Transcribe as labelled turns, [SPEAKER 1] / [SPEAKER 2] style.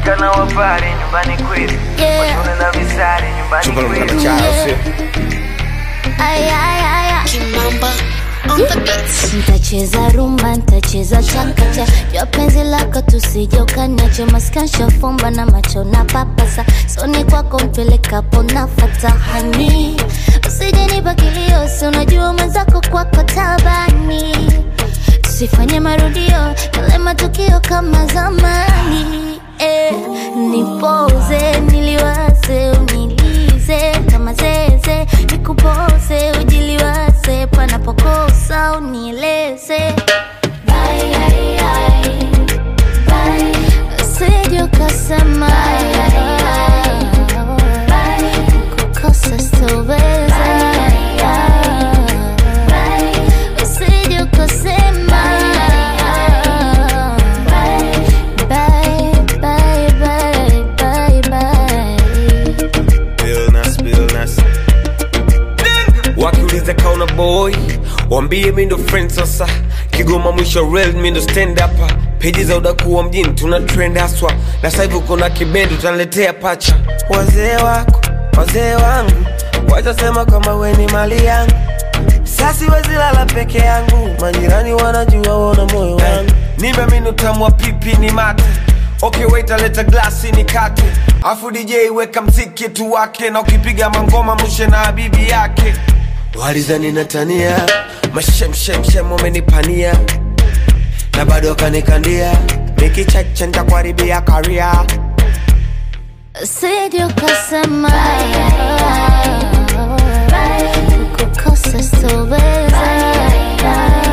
[SPEAKER 1] Washika na wapare nyumbani kweli
[SPEAKER 2] Yeah.
[SPEAKER 1] Washone na visari nyumbani
[SPEAKER 3] Chupa la
[SPEAKER 1] kweli
[SPEAKER 3] mkana chao sio
[SPEAKER 2] Ay, ay, ay, ay.
[SPEAKER 4] Kimamba on the beats.
[SPEAKER 2] Ntacheza rumba, ntacheza chakacha jua penzi lako tusije ukaniache maskansha fumba na macho na papasa soni kwako mpelekapo nafata hani usije nipa kilio si unajua mwenzako kwako tabani tusifanye marudio yale matukio kama zamani eh, nipoze niliwaze unilize kama zeze nikupoze ujiliwaze panapokosa unieleze Bye, ai, ai. Bye. Usije ukasema kukosa sitoweza usije ukasema Bye, bye, bye, bye, bye.
[SPEAKER 3] Billnas, Billnas. wakiuliza kauna boy wambie mi ndo friend sasa kigoma mwisho real mi ndo stand up peji za udakuwa mjini tuna trend haswa na sasa hivi uko na kibendi utaniletea pacha wazee wako wazee wangu watasema kama we ni mali yangu sasi wezilala peke yangu majirani wanajua wona moyo wangu nimeamini utamu wa pipi ni mate okay wait aleta glasi ni kate afu dj weka mziki tu wake na ukipiga mangoma mushe na bibi yake walizani natania mashemshemshem wamenipania na bado wakanikandia mikicheche ntakuharibia karia
[SPEAKER 2] Usije ukasema kukosa sitoweza